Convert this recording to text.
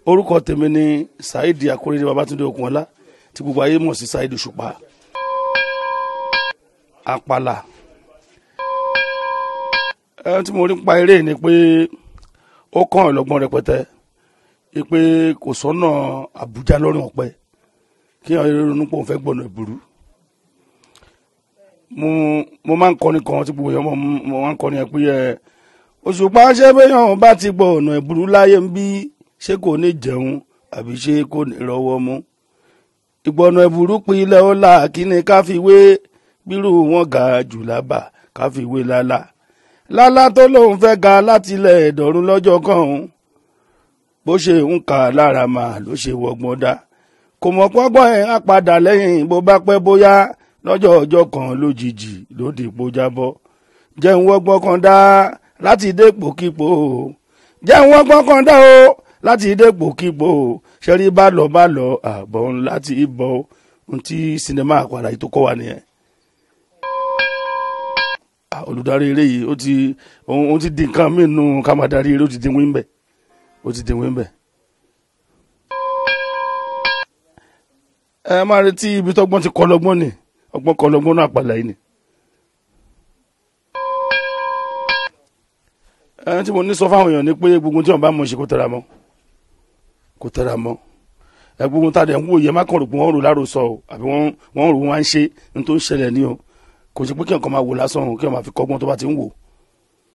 orúkọ tèmi ni saheed akóredé babatunde okunola tí gbogbo ayé mọ̀ sí saheed òṣùpá àpàlà ẹni tí mo rí pa eré ni pé ó kàn ọ́ lọ́gbọ́n rẹpẹtẹ pé kò sọ́nà àbújá lọ́rùn ọ̀pẹ kí àwọn ronú pé òun fẹ́ gbọ̀nà ìbúrú mo mo máa ń kọrin kan tí gbogbo èèyàn mọ̀ mo máa ń kọrin ẹ̀ pé ẹ òṣùpá ṣé béèyàn bá ti gbọ́ ọ̀nà ìbúrú láyé ń bí ṣé kò ní jẹun àbí ṣé kò ní rọwọ́ mú ìgbọ̀nà ìbúrú pilẹ̀ ó là kí ni ká fi wé bírú wọn ga jù lábà ká fi wé lálá lálá tó lóun fẹ́ ga láti ilẹ̀ ẹ̀dọ̀rún lọ́jọ́ kan òun bó ṣe ń kà lára mà ló ṣe wọgbọ́n dá kò mọ̀ pọ́gbọ́n ẹ̀ á padà lẹ́yìn bó bá pẹ́ bóyá lọ́jọ́ ọjọ́ kan lójijì ló dìpọ̀ jábọ́ jẹun wọ́gbọ́n kan dá láti dépò kípò jẹun wọ́gbọ́n kan dá o láti dépò kípò ṣẹ́rí bá lọ bá lọ àbọ̀ láti bọ̀ ohun tí sinimá àpàdà yìí tó kọ́ wa nìyẹn olùdarí eré yìí ó ti òun ti di nǹkan mí nù ká máa darí eré ó ti di wíńbẹ ó ti di wíńbẹ. ẹ máa retí ibi tọ́gbọ́n ti kọ́ lọ́gbọ́n ni ọgbọ́n kọ́ lọ́gbọ́n náà àpàlà yìí ni. ẹ tí mo ní sọ fáwọn èèyàn ni pé gbogbo tí wọn bá mọ̀ ṣe kó tẹra mọ́ kó tẹra mọ́ ẹ gbogbo tá a dẹ̀ ń wò yẹ má kàn rò pé wọ́n rò lárò sọ o àbí wọ́n rò wọ́n á ń ṣe ní tó ń ṣẹlẹ̀ ní o kò sí pé kí ọkàn máa wò lásán o kí ọkàn máa fi kọ́gbọ́n tó bá ti ń wò